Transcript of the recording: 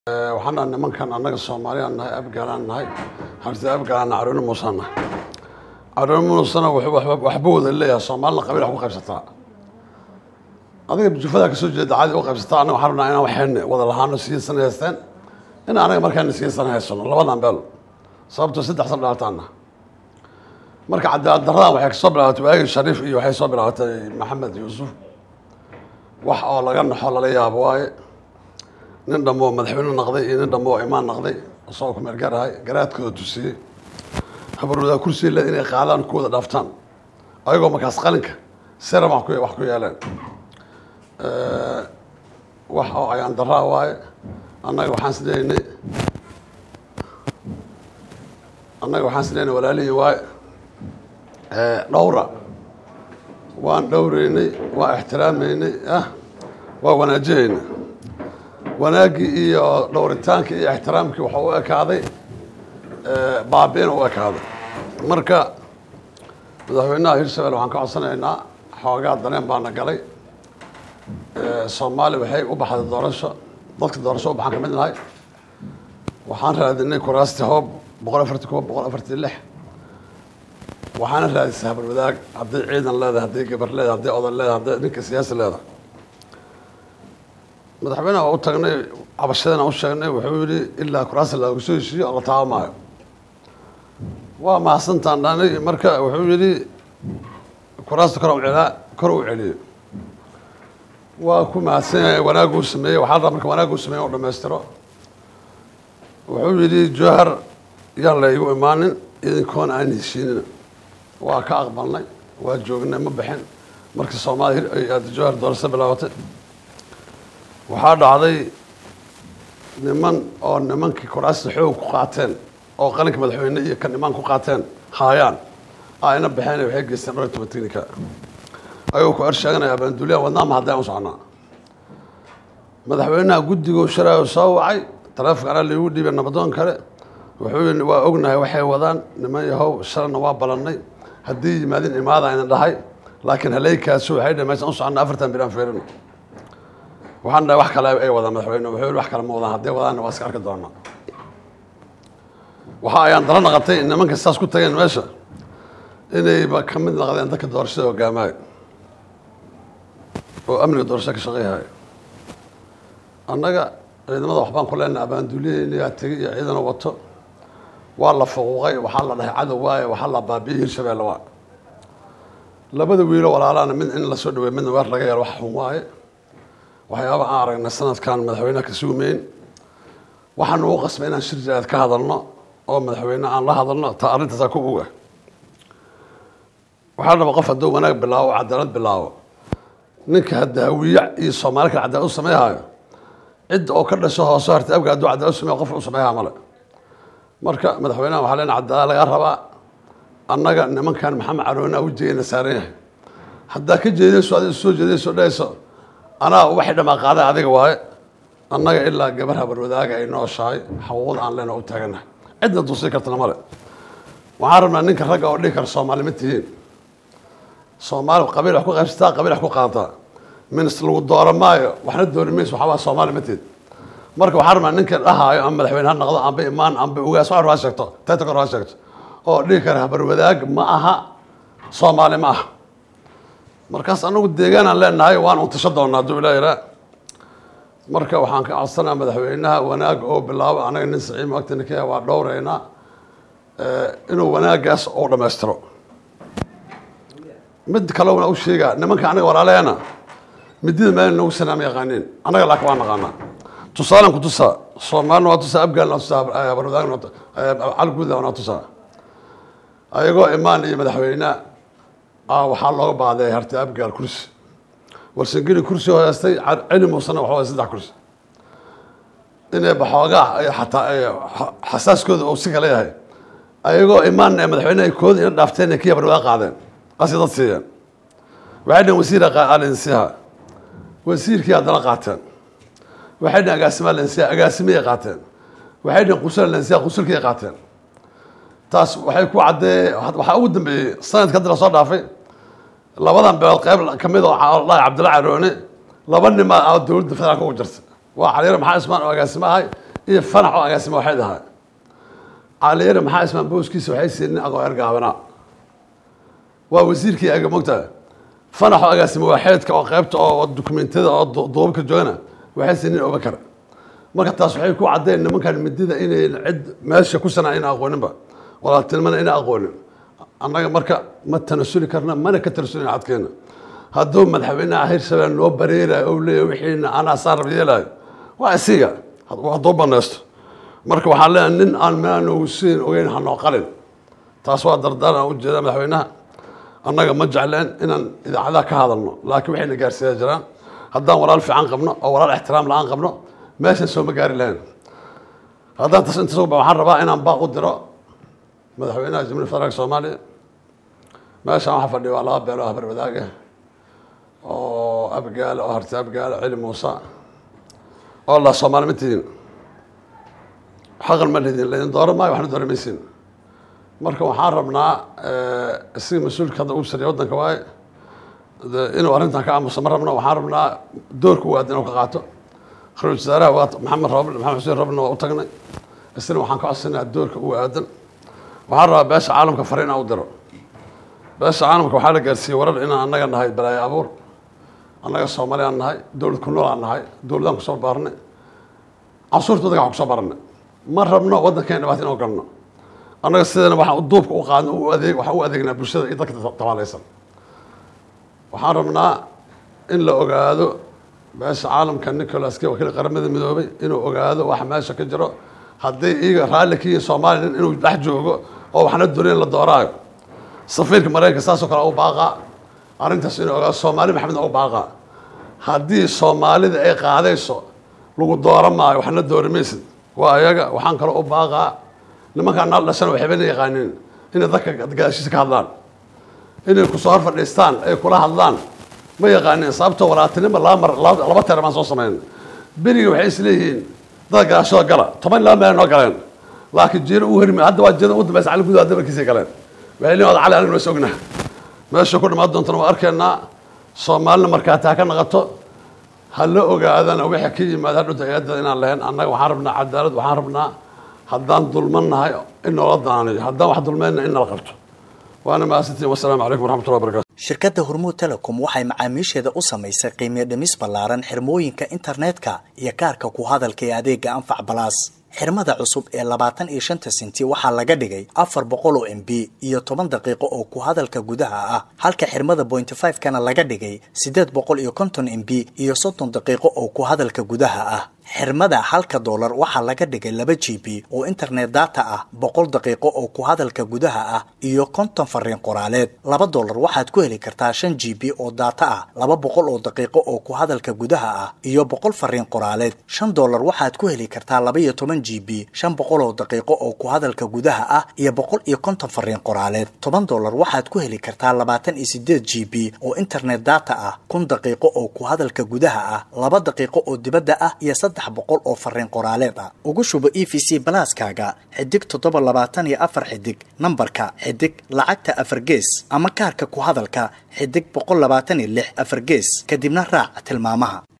waxaan nahay nimankan annaga soomaaliyaan nahay abgaalaan nahay harti abgaalaan carooni muusaan nahay carooni muusana waxba wada leeyahay soomaalina qabiil wax ku qaybsataa adiga jufadaa kasoo jeeda caadi u qaybsataa annaga waxaan rabnaa inaan waxeen wada lahaano siyasan haysteen in anaga markaana siyasan haysano labadan beel sababtoo saddex san dhalataana marka cadaalad daradan waxay kasoo bilaabatay waagi shariif iyo waxay soo bilaabatay maxamed yuusuf wax oo laga naxo lala yaabo waaye nin dhammoo madaxweyne naqday iyo nin dhammoo imaan naqday isagoo ku meel gaarahay garaadkooda tusiyey habarwadaa kursiga leed inay qaadaan kuwada dhaaftaan ayagoo markaas qalinka sera wax ku wax ku yeeleen wax oo ayaan daraa waaye annaga waxaan sidaynay annaga waxaan sidaynay walaalihii waaye dhowra waan dhowreynay waan ixtiraameynay ah waa wanaajihaynay wanaaggii iyo dhowritaankii iyo ixtiraamkii waxaa u ekaaday baabiina u ekaaday marka madaxweynaha hirshabelle waxaan ka codsanaynaa xoogaa dareen baana galay soomaali waxay u baxday doorasho dadka doorasho u baxaan ka mid nahay waxaan raadinay kuraasti hoob boqol afarti koob boqol afarti lix waxaana raadisay habar wadaag hadday ciidan leedahay hadday gabar leedahay hadday odan leedahay hadday ninka siyaasi leedahay madaxweynaha waa u tagnay cabashadana u sheegnay wuxuu yihi ilaa kuraasta laagu soo heshiiyo la taabamaayo waa mahadsantaan dhanay marka wuxuu yihi kuraasta kor celaa kor u celiyo waa ku mahadsan yahay wanaaguu sameeyey waxaa rabaa marka wanaaguu sameeye u dhamaystiro wuxuu yihi jowhar yaan la igu imaanin idinkoona aan heshiinin waa ka aqbalnay waa joognay ma bixin markii soomaaliya jowhar doorasho bilaabatay waxaa dhacday niman oo nimankii kuraasta xoog ku qaateen oo qalinka madaxweyne iyo kan imaan ku qaateen haayaan ayna baxeen waxay geysteen dhowr iyo toban technica ayagoo ku ersheeganaya abaanduliya wadnaama haddaan u soconaa madaxweynaha guddigoo sharaayo soo wacay taleefonka anaa laigu dhiibay nabadoon kale wuxuu yii waa ognahay waxay wadaan niman yahow shalana waa balannay haddii yimaadin imaada ayna dhahay laakiin haleykaasu waxay dhahay meeshaan u soconna afartan bilaan feerino waxaan dhahay wax kale ay wadaan madaxweyne wuxuu yihi wax kale ma wadaan hadday wadaanna waa iska arki doonaa waxa ayaan dara naqatay nimanka saas ku tageen meesha inayba ka mid naqdeen dadka doorashada hogaamaayo oo amniga doorashada ka shaqeyhayo annaga ciidamada waxbaan ku leenahay abaanduuliyeynayaa tegay iyo ciidana wato waa la fuquuqay waxaa la dhahay cadow waaye waxaa la baabiyey hirshabeelle waa labada wiilo walaalaana mid in lasoo dhaweey midna weer laga yeelo wax xun waaye waxyaaba aan aragnay sanadkan madaxweyneha ka suumeyn waxaan ugu qasbay inaan shir jiraad ka hadalno oo madaxweyne aan la hadalno ta arrintaasaa ku oga waxaa raba qof hadduu wanaag bilaabo oo cadaalad bilaabo ninka hadaawiya iyo soomaali kale cadaalad u sameeyhayo cidda oo ka dhasho hoose hartay abga hadduu cadaalad u sameeyo qof u sameeyha male marka madaxweynaha waxaa leena cadaalad laga rabaa annaga nimankan maxamed caroona wejigeyna saaran yahay haddaa ka jeedayso adiga soo jeedayso dhahayso anaa waxay dhamaa qaaday adiga waaye annaga ilaa gabar habar wadaaga ay nooshahay xaquuqda aan leena u taaganahay cidna dusi kartana male waxaan rabnaa ninka ragga oo dhihi kara soomaali ma tihiin soomaali qabiil wax ku qaybsataa qabiil wax ku qaadataa minis lagu dooro maayo waxna doori mayso waxaa waa soomaali ma tihid marka waxaan rabnaa ninka dhahaayo ama madaxweyne ha noqdo amba imaan amba ugaas wax ha sheegto tayta kor ha sheegto oo dhihi kara habar wadaag ma aha soomaali ma aha markaas anagu deegaanaan leenahay waan untasho doonaa hadduu ilaa yaraa marka waxaan ka codsanaa madaxweynaha wanaag oo bilaabo anaga nin saciima agtana ka waa dhowreynaa inuu wanaagaas oo dhammaystiro mid kalena u sheegaa nimanka anaga walaaleena midida meel nagu sanaama yaqaaniin annaga laakin waa naqaanaa tusaalan ku tusaa soomaalina waa tusaa abgaalna waa tusaa habarwadaagna calguudna waa tusaa ayagoo imaan iyo madaxweyne waxaa looga baaday harti abgaal kursi warsangeli kursi horeystay celi muusena waxa saddex kursi inay baxoogaa xataa xasaaskooda uu si kale yahay ayagoo imaan madaxweyneha kooda ina dhaafteen kii habarwadaa qaadeen qasi dad siiyeen waxay dhaheen wasiira alinsiha wasiirkii haddana qaateen waxay dhaheen agaasimaa lensiha agaasimiyay qaateen waxay dhaheen qusul lensiha qusulkiyay qaateen taas waxay ku caddee waxaa ugu dambeeyey sanadka haddi lasoo dhaafay labadan beelood qayb kamid oo dhahay cabdilla caroone laba nima dowladda federaalka ugu jirta waa xaliir maxaa ismaan oo agaasimo ahay iyo fanax oo agaasima waxay dahay caliyare maxaa ismaan booskiisa waxay siiyeen nin aqoon ergaabanaa waa wasiirkii aga mogtaha fanax oo agaasima waaxeedka oo qaybta oo dukumentiyada oo duubabka joogana waxay siiyeen nin obakar marka taas waxay ku caddeen nimankan midida inay cid meesha ku sanaa ina aqooninba walaaltinimana ina aqoonin annaga marka ma tanasuli karna mana ka tanasulina cadkeena hadduu madaxweynaha hirshabelle noo bareerayo ou leeyahy wixiina anaa saa rab yeelayo waa isiga hadduu banaysto marka waxaan leeyahay nin aan meelaa noogu siin ogeyn hanoo qalin taas waa dardaan aan ujeeda madaxweynaha annaga ma jecleen inaan idaacadaha ka hadalno laakiin waxayna gaarsiiya jiraan haddaan walaal fiican qabno oo walaal ixtiraam la-aan qabno meeshan sooma gaari lahayn haddaan tas inta suba waxaan rabaa inaan baaq u diro madaxweynaha jamhuuiyadda federaalka soomaaliya meeshaan waxaa fadhiya waa laba beelo habar wadaaga oo abgaale oo harti abgaale celi muuse oo la soomaali ma tihiin xaqan ma lidin laydin dooran maayo waxna dooran maysiin marka waxaan rabnaa isiga mas-uulka hadda ugu sariya waddanka waaye inuu arrintan ka aamuso ma rabno waxaan rabnaa doorka u aadan inuu ka qaato ra-isul wasaaraha waa maxamed roble maxamed xuseen roblena waa u tagnay isna waxaan ka codsanaa doorka u aadan waxaan rabaa beesha caalamka fariin aan u diro beesha caalamka waxaa la gaarsiiyey warar inaan annaga nahay balaayo abuur annaga soomaali aan nahay dowlad ku nool aan nahay dowladaan kusoo baarnay cansuurta waddanka waxaan kusoo baranay ma rabno waddankeena dhibaato inoo galno annaga sidana waxaan duubka u qaadno u adeeg waxaan u adeegnaa bulshada iyo dadka tabaalaysan waxaan rabnaa in la ogaado beesha caalamka nicolaski wakiil qaramada midoobay inuu ogaado waxa meesha ka jiro haddii iyaga raalli ka yihiin soomaaliya inuu dhex joogo oo waxna dooneen la dooraayo safiirka maraykanka saasoo kale u baaqaa arrintaas inuu ogaado soomaali maxamedna u baaqaa haddii soomaalida ay qaadayso lagu dooran maayo waxna doori maysid waa ayaga waxaan kaloo u baaqaa nimankaan naal dhashana waxbana yaqaaniin inay dadka gadaashiisa ka hadlaan inay kusoo hor fadhiistaan ay kula hadlaan ma yaqaaniin sababtoo walaatinima laba mar laba teer baan soo samayn beriga waxay isleeyihiin dad gadaashooda gala toban laba meel noo galeen laakiin jeero u hermi hadda waa jeeda ugu dambaysa cali gudaha dabarkiisay galeen waxay leeyihin cali aniga noo sogna meesha ku dhammaan doontana waa arkaynaa soomaalina markaati ha ka naqato ha la ogaadana wixii ka yimaada hadhunta hay-adda inaan lahayn annaga waxaan rabnaa cadaalad waxaan rabnaa haddaan dulman nahay in noola daanayo haddaan wax dulmeenna in nala qabto waana mahadsantiin wasalaamu calaykum waraxmatullahi wabarakatu shirkadda hormuud telecom waxay macaamiisheeda u samaysay qiimiyo dhimis ballaaran xirmooyinka internetka iyo kaarka ku hadalka ee adeega anfac balaas xirmada cusub ee labaatan iyo shanta sinti waxaa laga dhigay afar boqol oo m b iyo toban daqiiqo oo ku hadalka gudaha ah halka xirmada pointy five kana laga dhigay siddeed boqol iyo konton m b iyo soddon daqiiqo oo ku hadalka gudaha ah xirmada halka doolar waxaa laga dhigay laba g b oo internet data ah boqol daqiiqo oo ku hadalka gudaha ah iyo konton fariin qoraaleed laba doolar waxaad ku heli kartaa shan g b oo data ah laba boqol oo daqiiqo oo ku hadalka gudaha ah iyo boqol fariin qoraaleed shan doolar waxaad ku heli kartaa laba iyo toban g b shan boqol oo daqiiqo oo ku hadalka gudaha ah iyo boqol iyo konton fariin qoraaleed toban doolar waxaad ku heli kartaa labaatan iyo sideed g b oo internet data ah kun daqiiqo oo ku hadalka gudaha ah laba daqiiqo oo dibadda ah iyo saddex boqol oo fariin qoraaleed ah ugu shubo e v c balaaskaaga xidig toddoba labaatan iyo afar xidig nambarka xidig lacagta afar gees ama kaarka ku hadalka xidig boqol labaatan iyo lix afar gees kadibna raac tilmaamaha